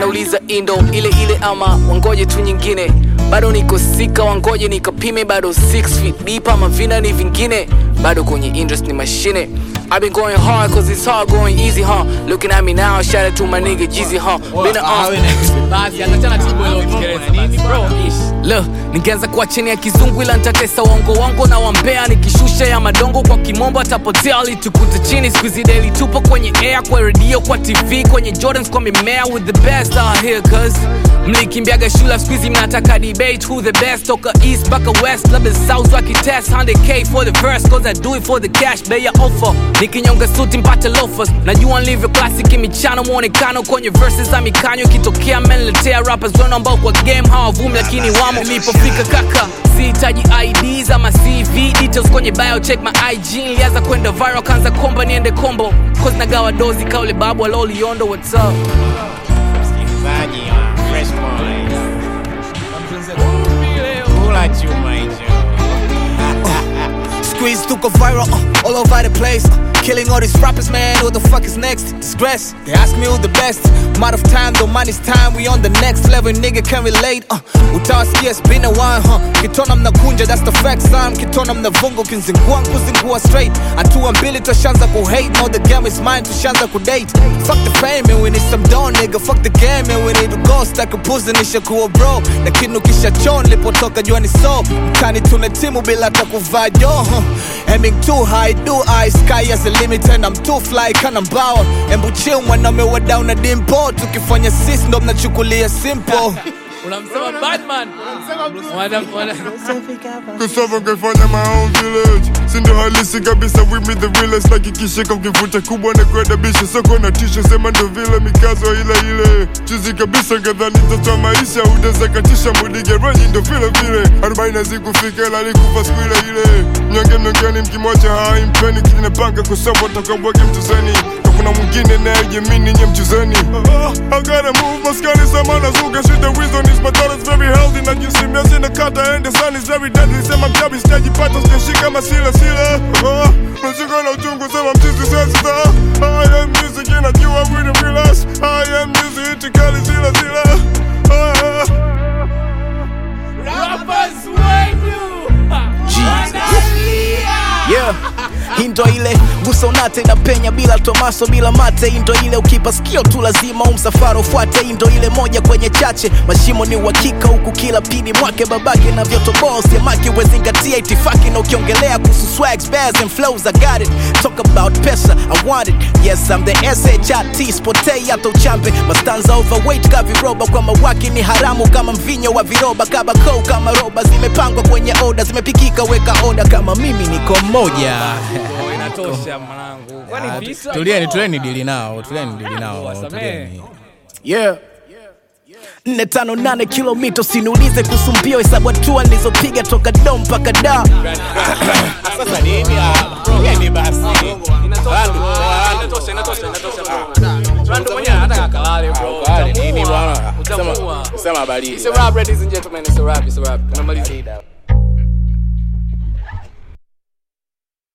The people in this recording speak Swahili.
wanauliza indo ile ile ama wangoje tu nyingine bado niko sika wangoje nikapime bado 6 feet deep ama vina ni vingine bado kwenye interest ni mashine I've been going hard cause it's hard going easy huh looking at me now shout out to my nigga Jeezy huh been Ah, a we na- basi atachana tibu leo Kiingereza basi. Bro, ish. Lo, ningeanza kuwa chini ya kizungu ila nitatesa uongo wangu na wambea nikishusha ya madongo kwa kimombo atapotea alitukute chini squeezy daily tupo kwenye air kwa radio kwa tv kwenye jordans kwa mimea with the best out here cause mlikimbiaga shule squeezy mnataka debate who the best toka east mpaka west labda south wakitest 100k for the verse cause i do it for the cash bei ya offer nikinyonga suti mpate loafers najua nilivyo classic michano mwonekano kwenye verses za mikanyo ikitokea menletea rappers wenu ambao kwa game hawavumi lakini wamo nilipofika kaka sihitaji ids ama cv details kwenye bio check my ig nilianza kwenda viral kanza komba niende kombo cause nagawa dozi kaule babu aloliondo what's up msikilizaji wa Fresh Boys. Kula chuma hicho. Squeeze took a viral uh, all over the place. Uh, killing all these rappers, man. Who the fuck is next? Disgrace. They ask me who the best. Amount of time, though money's time. We on the next level, nigga can relate. Uh, utawasikia it's been a while, huh? Kitona mnakunja, that's the fact, son. Kitona mnavunga, ukinzingua nkuzingua straight. Hatua mbili tushanza kuhate. Now the game is mine, tushanza kudate. Fuck the fame, and we need some dough, nigga. Fuck the game, and we need to go. Stack a pussy, nishakuwa bro. Lakini ukishachoa nilipotoka jua ni so. Mtani tuna timu bila hata kuvaa jo, huh? Aiming too high, do I sky as a limit and I'm too fly kana mbawa Embu chill mwanaume wa down na dimpo Tukifanya sis ndo mnachukulia simple unamsema badman Wana- wana- kusava kaifanya my own village sindo halisi kabisa with me the realest nakikishika ukivuta kubwa na kuadabisha soko na tisha sema ndo vile mikazo ile ile chizi kabisa kadhani tatoa maisha udazakatisha mudigeranyi ndo vile vile arobaini hazikufika ila alikufa siku ile ile mnyonge mnyongeni mkimwacha haimpeni kinapanga kusoma takabwage mtuzeni na kuna mwingine nayejemini nye mchuzeni I gotta move maskani samana zuga shit the reason is my daughter's very healthy na jinsi miezi na kata and the sun is very deadly sema mjabi sitajipata sijashika masila sila mashika na uchungu sema mchizi sasa I am music inajua with the realize I am music itikali zila zila Ah. Rappers wenu. Yeah hii ndo ile busonate na penya bila tomaso bila mate hii ndo ile ukipa sikio tu lazima umsafara ufuate hii ndo ile moja kwenye chache mashimo ni uhakika huku kila pidi mwake babake na vyotoboa usiamaki wezingatia itifaki na ukiongelea kuhusu swags bears and flows I got it talk about pesa I want it yes I'm the SHIT spotei hata uchambe mastanza overweight ka viroba kwa mawaki ni haramu kama mvinyo wa viroba kabako kama roba zimepangwa kwenye oda zimepikika weka oda kama mimi niko moja Oh, inatosha mwanangu kwani visa tulieni tulieni dili nao tulieni dili nao wasamehe. tulieni yeah nne tano nane kilomita usiniulize kuhusu mbio hesabu hatua nilizopiga toka dom mpaka da Sasa nini? Ah, bro, yeni basi. Inatosha, bro. Inatosha, inatosha, inatosha, bro. Randu mwenyewe anataka kalale, bro. Kale, nini Utamuua. bwana? Utamuua. Sema- Sema habari. It's a rap, ladies and gentlemen. It's a rap. It's a rap. Tumemaliza.